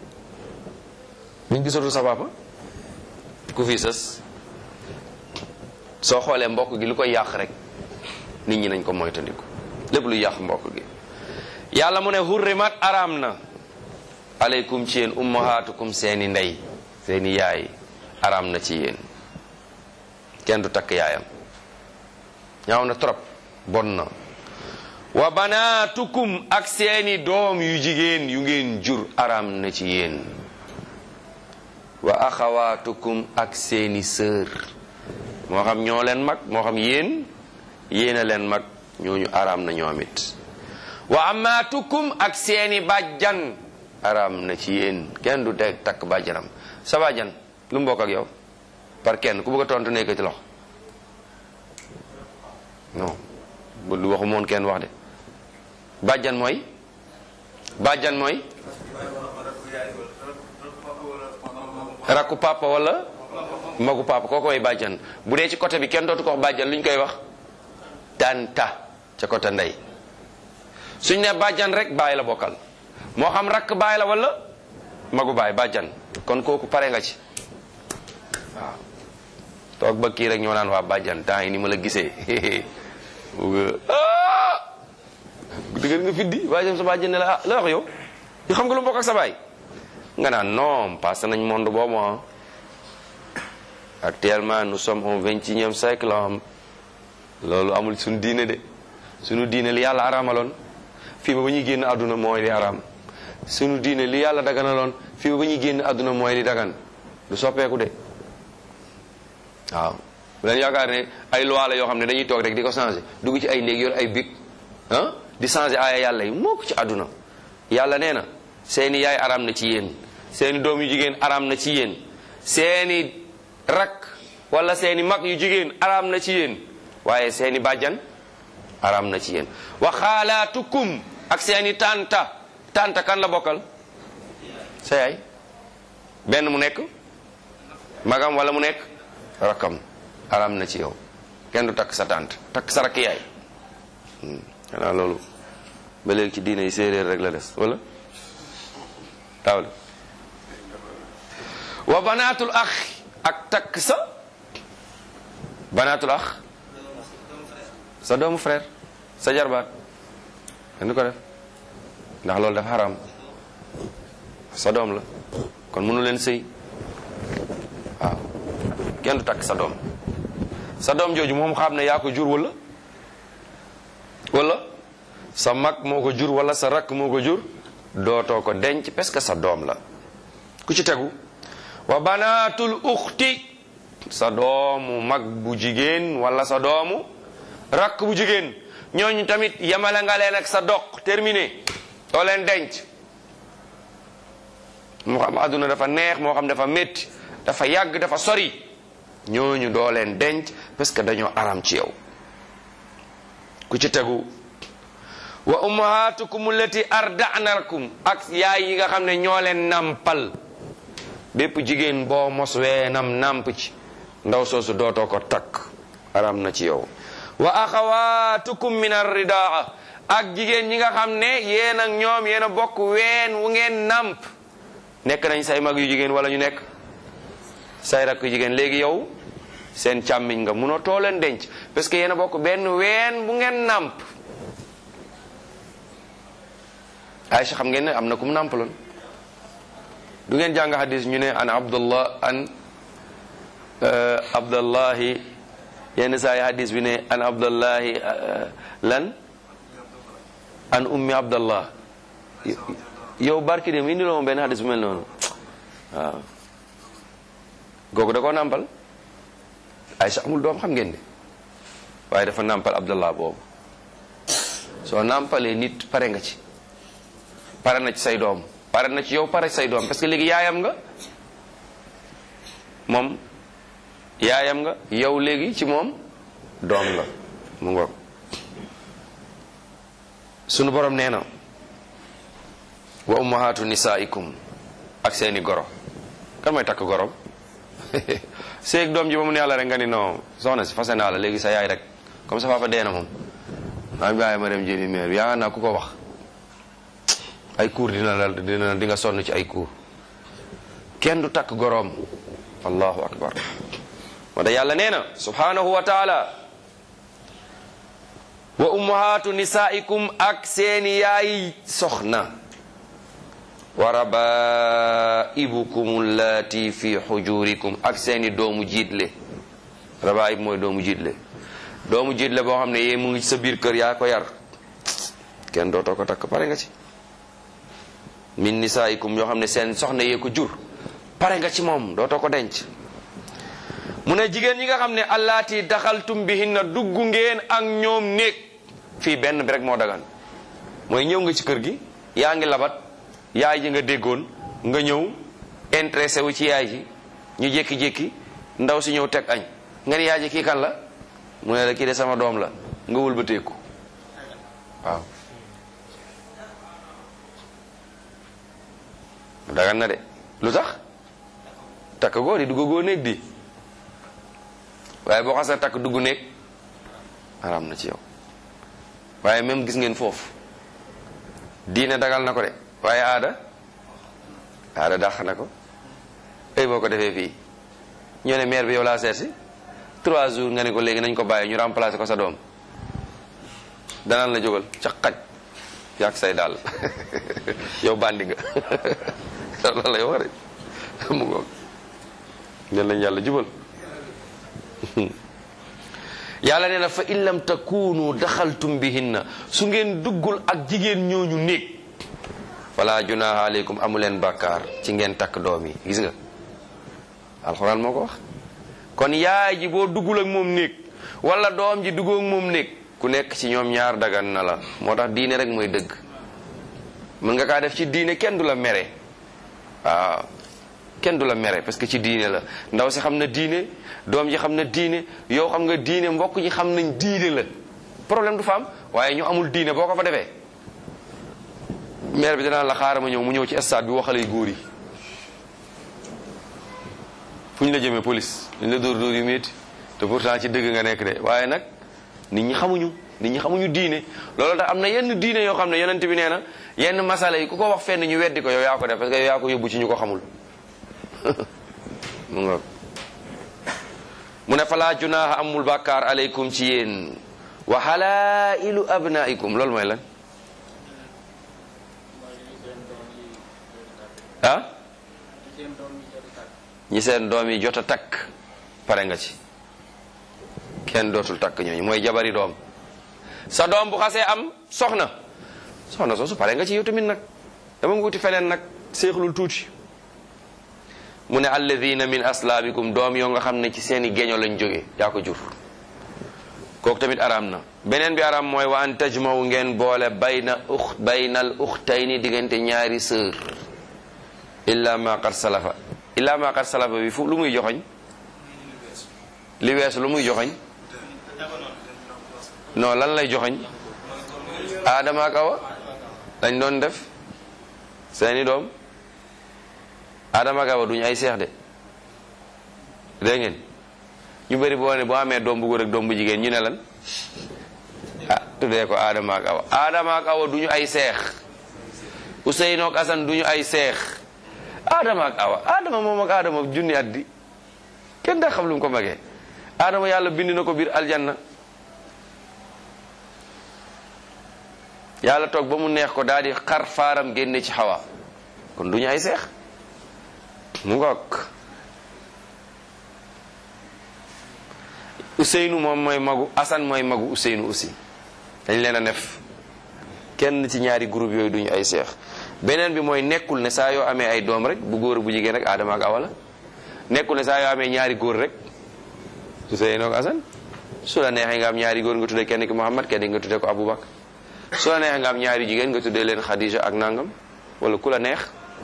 ñu gisatul sa papa ku fii sës soo xoolee mbokk gi lu koy yàq rek nit ñi nañ ko moytandiku lépp lu yàq mbokk gi yàlla mu ne hurrimat araam na aleykum ci yéen ummahatukum seeni ndey seeni yaay araam na ci yéen kenn du takk yaayam ñaaw na trop bon na wa banaatukum ak seeni doom yu jigéen yu ngeen jur araam na ci yéen wa axawaatukum ak seeni sœur moo xam ñoo leen mag moo xam yéen yéen a leen mag ñooñu araam na ñoom it wa amaatukum ak seeni bàjjan araam na ci yéen kenn du teg takk bàjjanam sa bàjjan lu mu bokk ak yow par kenn ku bëgg a tontu nekk ci loxo non bu lu waxu moon kenn wax de bàjjan mooy bàjjan mooy rakku papa wala magu papa koo koy bàjjan bu dee ci côté bi kenn dootu ko wax bàjjan lu ñu koy wax tanta ca côté ndey suñ ne bàjjan rek baay la bokkal moo xam rakk baay la wala magu baay bàjjan kon kooku pare nga ci waaw toog ba kii rek ñoo naan waa bàjjan temps yi ni ma la gisee dëgër nga fiddi bàjjan sa bàjjan ne la ah la wax yow yu xam nga lu mbokk ak sa baay nga naan non passé nañ monde boobu ah actuellement nous sommes au vingt-et-unième siècle am loolu amul suñu diine de suñu diine li yàlla araamaloon fii ba ba ñuy génn àdduna mooy li araam suñu diine li yàlla daganaloon fii ba ba ñuy génn àdduna mooy li dagan du soppeeku de waaw bu leen yaakaar ne ay loi la yoo xam ne dañuy toog rek di ko changé dugg ci ay néeg yor ay bic ah di changé aaya yàlla yi moo ko ci àdduna yàlla nee na seeni yaay araam na ci yéen seeni doom yu jigéen araam na ci yéen seeni rak wala seeni mag yu jigéen araam na ci yéen waaye seeni bàjjan araam na ci yéen wa xaalaatukum ak seeni tanta tanta kan la bokkal sa yaay benn mu nekk magam wala mu nekk rakkam araam na ci yow kenn du takk sa tànt takk sa rakk yaay xanaa loolu ba léegi ci diine yi séeréer rek la des wala taw la wa banaatul ax ak takk sa banaatul ax sa doomu frère sa jarbaat kenn du ko def ndax loolu dafa xaram sa doom la kon mënu leen sëy waaw kenn du takk sa doom sa doom jooju moom xam ne yaa ko jur wala wala sa mag moo ko jur wala sa rakk moo ko jur dootoo ko denc parce que sa doom la ku ci tegu wa banaatul uxti sa doomu mag bu jigéen wala sa doomu rakk bu jigéen ñooñu tamit yamale nga leen ak sa doq terminé doo leen denc moo xam àdduna dafa neex moo xam dafa métti dafa yàgg dafa sori ñooñu doo leen denc parce que dañoo aram ci yow ku ci tegu wa ummahatukum allati arda'nakum ak yaay yi nga xam ne ñoo leen nampal bépp jigéen boo mos weenam namp ci ndaw soosu dootoo ko takk aram na ci yow wa axawatukum min arridaa ak jigéen ñi nga xam ne yéen ak ñoom yéen a bokk ween wu ngeen namp nekk nañ say mag yu jigéen wala ñu nekk say rakk yu jigéen léegi yow seen càmmiñ nga munoo too leen denc parce que yéen a bokk benn ween bu ngeen namp Aïcha xam ngeen ne am na ku mu nampaloon du ngeen jàng hadis ñu ne an abdullah an abdallahi yenn saa yi hadis bi ne an abdallahi lan an ummi abdallah yow barki dem indi loo benn hadis bu mel noonu waaw googu da koo nampal Aïcha amul doom xam ngeen de waaye dafa nampal abdallah boobu soo nampalee nit pare nga ci pare na ci say doom pare na ci yow pare say doom parce que léegi yaayam nga moom yaayam nga yow léegi ci moom doom nga mu ngoog sunu borom nee na wa ummahatu nisaikum ak seeni goro kan mooy takk gorom seeg doom ji ba mu ne yàlla rek nga ni non soxna si fase naa la léegi sa yaay rek comme sa papa dee na moom maa ngi bàyyi ma dem jëli meer yaa naa ku ko wax ay cours dina la dina di nga sonn ci ay cours kenn du takk goroom allahu akbar moo tax yàlla nee na subhanahu wa taala wa ummahatu nisaikum ak seeni yaay soxna wa rabaibukum allati fi xujurikum ak seeni doomu jiitle rabaib mooy doomu jiitle doomu jiitle boo xam ne yee mu ngi sa biir kër yaa ko yar kenn dootoo ko takk pare nga ci min nisaikum yoo xam ne seen soxna yee ko jur pare nga ci moom dootoo ko denc mu ne jigéen ñi nga xam ne allaati daxaltum bihinna dugg ngeen ak ñoom néeg fii benn bi rek moo dagan mooy ñëw nga ci kër gi yaa ngi labat yaay ji nga déggoon nga ñëw intéressé wu ci yaay ji ñu jékki-jékki ndaw si ñëw teg añ nga ni yaay ji kii kan la mu ne la kii de sama doom la nga wëlbateeku waaw dagan na de lu tax takk goo di dugg goo néeg di waaye boo xasee takk dugg néeg araam na ci yow waaye même gis ngeen foofu diine dagal na ko de waaye aada aada dàq na ko ay boo ko defee fii ñoo ne maire bi yow laa seet si trois jours nga ne ko léegi nañ ko bàyyi ñu remplacer ko sa doom danaan la jógal ca xaj yàq say daal yow bandi nga loolu lay wax de mu ngoog nen lañ yàlla jubal yàlla nee na fa in lam takunu daxaltum bihinna su ngeen duggul ak jigéen ñooñu néeg wala junaha aleykum amu leen bàkkaar ci ngeen takk doom yi gis nga alxuraan moo ko wax kon yaay ji boo duggul ak moom néeg wala doom ji duggoo ak moom néeg ku nekk ci ñoom ñaar dagan na la moo tax diine rek mooy dëgg mën nga kaa def ci diine kenn du la mere waaw kenn du la mere parce que ci diine la ndaw si xam na diine doom ji xam na diine yow xam nga diine mbokk ji xam nañ diine la problème du fa am waaye ñu amul diine boo ko fa defee maire bi danaa la xaaral ma ñëw mu ñëw ci stade bi waxale góor yi fu ñu la jëmee police ñu la dóor dóor yu métti te pourtant ci dëgg nga nekk de waaye nag nit ñi xamuñu nit ñi xamuñu diine loolu tax am na yenn diine yoo xam ne yonent bi nee na yenn masala yi ku ko wax fenn ñu weddi ko yow yaa ko def parce que yow yaa ko yóbbu ci ñu ko xamul mu nga mu ne falaa junaaha amul bàkkaar aleykum ci yéen wa halailu abnaikum loolu mooy lan ah ñi seen doom yi jot a takk pare nga ci kenn dootul takk ñooñu mooy jabari doom sa doom bu xasee am soxna soxna soosu pare nga ci yow tamit nag dama nga wuti feneen nag séexlul tuuti mu ne alladina min aslaabikum doom yoo nga xam ne ci seeni geño lañ jóge yaa ko jur kooku tamit araam na beneen bi araam mooy wa an tajmawu ngeen boole bayna ux baynal uxtayni diggante ñaari sœur illa ma qad salafa illa ma qad salafa bi fu lu muy joxoñ li weesu lu muy joxoñ non lan lay joxoñ aadama ak awa dañ doon def seeni doom aadama ak awa duñu ay seex de dégg ngeen ñu bëri boo ne boo amee doom bu góor ak doom bu jigéen ñu ne lan ah tuddee ko aadama ak awa aadama ak awa duñu ay seex Ousseynou ak Assane duñu ay seex aadama ak awa aadama moom ak aadama junni at di kenn daa xam lu mu ko magee aadama yàlla bind na ko biir aljanna yàlla toog ba mu neex ko daal di xar faaram génne ci xawa kon duñu ay seex mu ngoog Ousseynou moom mooy magu Assane mooy magu Ousseynou aussi dañ leen a def kenn ci ñaari groupe yooyu duñu ay seex beneen bi mooy nekkul ne saa yoo amee ay doom rek bu góor bu jigéen rek Adama ak Awa la nekkul ne saa yoo amee ñaari góor rek Ousseynou ak Assane su la neexee nga am ñaari góor nga tuddee kenn ki Muhammad kenn ki nga tuddee ko Aboubacar su la neexee nga am ñaari jigéen nga tuddee leen Khadija ak nangam wala ku la neex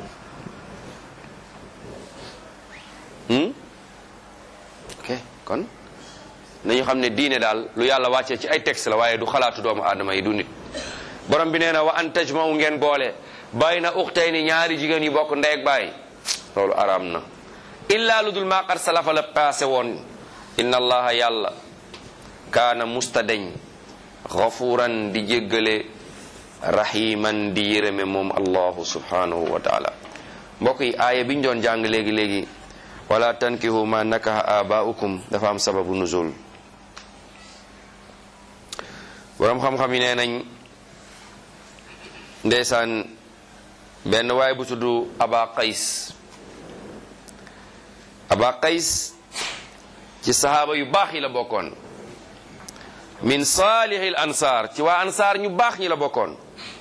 ok kon nañu xam ne diine daal lu yàlla wàccee ci ay texte la waaye du xalaatu doomu aadama yi du nit borom bi nee na wa an tajmau ngeen boole bàyyi na uxtay ni ñaari jigéen yi bokk ndey ak baay loolu araam na illaa lu dul maa qad salafa la passé woon inna allaha yàlla kaana mustadeñ gafuran di jéggale rahiman di yërëme moom allahu subhanahu wa taala mbokk yi aaya bi ñu doon jàng léegi-léegi wala tankihu ma nakaha abaukum dafa am sababu nuzul boroom xam-xam yi nee nañ ndeysaan benn waay bu tudd aba qays aba qays ci sahaaba yu baax yi la bokkoon min saalihil ansaar ci waa ansaar ñu baax ñi la bokkoon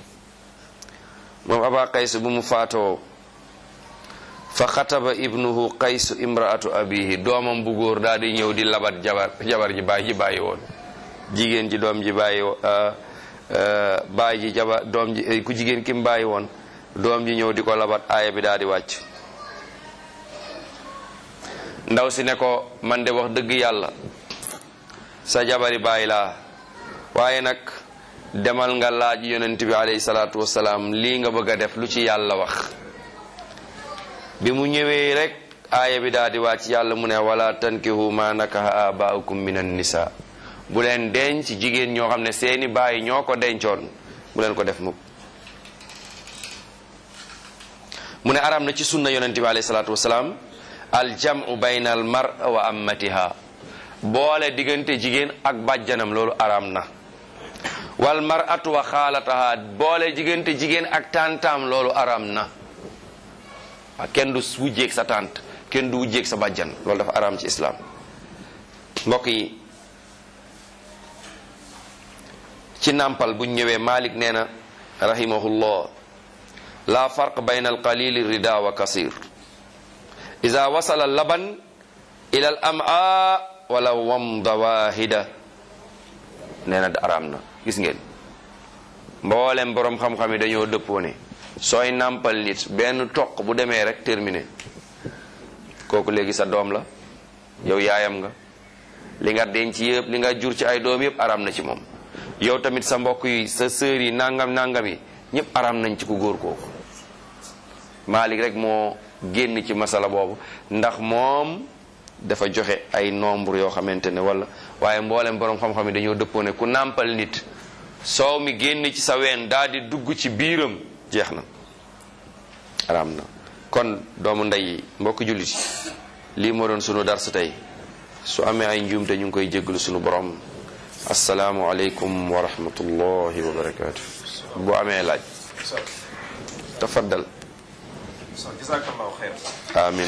moom aba qays bu mu faatoo fa xataba ibnuhu qaysu imraatu abihi doomam bu góor daal di ñëw di labat jabar jabar ji baay ji bàyyi woon jigéen ji doom ji bàyyi baay ji jabar doom ji ku jigéen ki mu bàyyi woon doom ji ñëw di ko labat aaya bi daal di wàcc ndaw si ne ko man de wax dëgg yàlla sa jabari bàyyi laa waaye nag demal nga laaj yonent bi alayhi salaatu wasalaam lii nga bëgg a def lu ci yàlla wax bi mu ñëwee rek aaya bi daal di wàcc yàlla mu ne wala tankihu ma nakaha abaukum min an nisa bu leen denc jigéen ñoo xam ne seeni baay ñoo ko dencoon bu leen ko def mukk mu ne aram na ci sunna yonente bi alayhi salaatu wasalaam al jamu bayna al mar wa ammatiha boole diggante jigéen ak bàjjanam loolu aram na wal mar'atu wa xaalataha boole diggante jigéen ak tantam loolu aram na waaw kenn du wujjeeg sa tànt kenn du wujjeeg sa bàjjan loolu dafa araam ci islaam mbokk yi ci nàmpal buñ ñëwee Malik nee na rahimahullah la farq bayna alqalili rida wa kasir ida wasala laban ila al ama wala wamda wahida nee na araam na gis ngeen mboolem boroom xam-xam yi dañoo dëppoo ne sooy nàmpal nit benn toq bu demee rek terminé kooku léegi sa doom la yow yaayam nga li nga denc yëpp li nga jur ci ay doom yëpp aram na ci moom yow tamit sa mbokk yi sa sœur yi nangam nangam yi ñëpp aram nañ ci ku góor kooku Malik rek moo génn ci masala boobu ndax moom dafa joxe ay nombre yoo xamante ne wala waaye mboolem borom xam-xam yi dañoo dëppoo ne ku nàmpal nit soow mi génn ci sa ween daal di dugg ci biiram jeex na araam na kon doomu ndey yi mbokk jullit yi lii moo doon sunu dars tey su amee ay njuumte ñu ngi koy jéggalu sunu borom asalaamu aleykum wa rahmatullahi wa barakaatu bu amee laaj tafaddal jazakallahu xeyr amin